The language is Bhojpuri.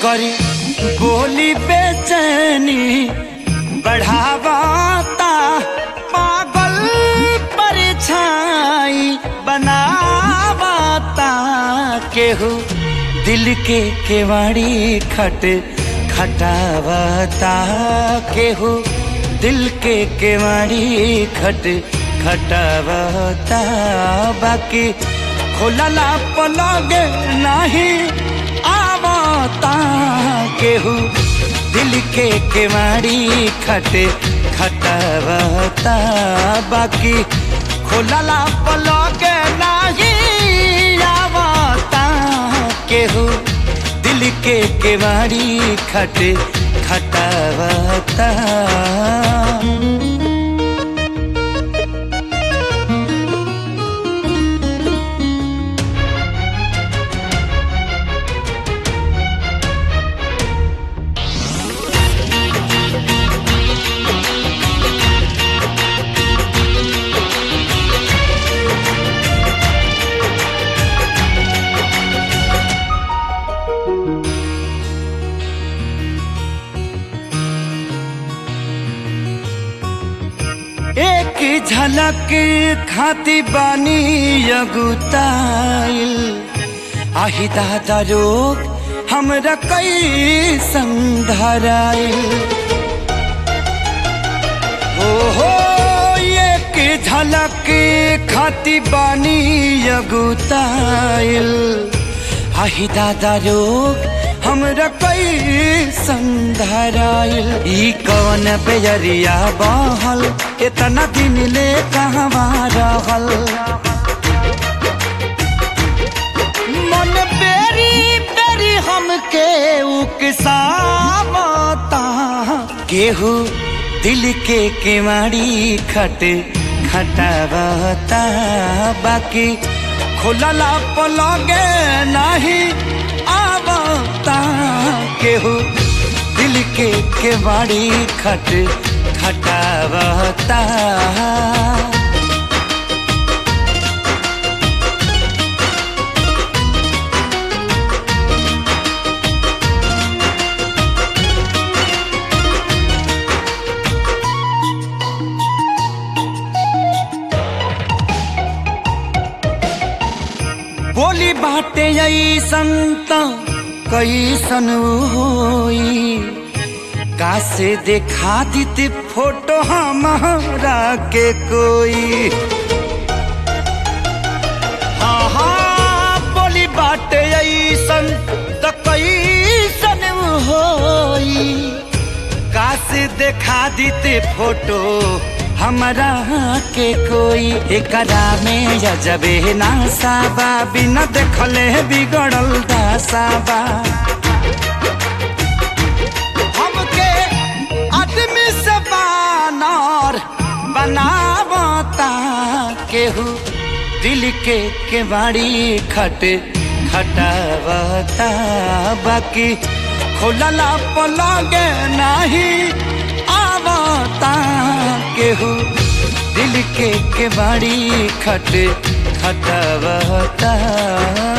करी बोली बेचैनी बढ़ावाता पागल परछाई बनावाता केहू दिल के केवाड़ी खट खटावता केहू दिल के केवाड़ी खट खटावता बाकी खोलला पलग नहीं आवता केहू दिल के केवाड़ी खट खटावता बाकी खोलला पलग नहीं आवता केहू दिल के केवाड़ी खट खटावता एक झलक खाती बानी अगुताइल आही दादा रोग हमरा कई संधराइल हो हो एक झलक खाती बानी अगुताइल आही दादा रोग हमरा कई संधराइल ई कवन बेजरिया बहल इतना दिन ले कहवा रहल मन बेरी बेरी हमके उकसावता केहू दिल के केवाड़ी खट खटावता बाकी खुलला पलगे नहीं आवता केहू दिल के केवाड़ी खट खटावता बोली बाटे ऐसन त कैसन होई कासे देखा दीते फोटो हमारा के कोई हाँ हाँ बोली बाटे ऐसन त कैसन होई कासे देखा दीते फोटो हमरा के कोई एकरा में जबे नासाबा बिना देखले बिगड़ल दासाबा हमके आदमी से बानर बनावता केहू दिल के केवाड़ी खट खटावता बाकी खोलला पलगे नहीं आवता केहू दिल के केवाड़ी खट खटावता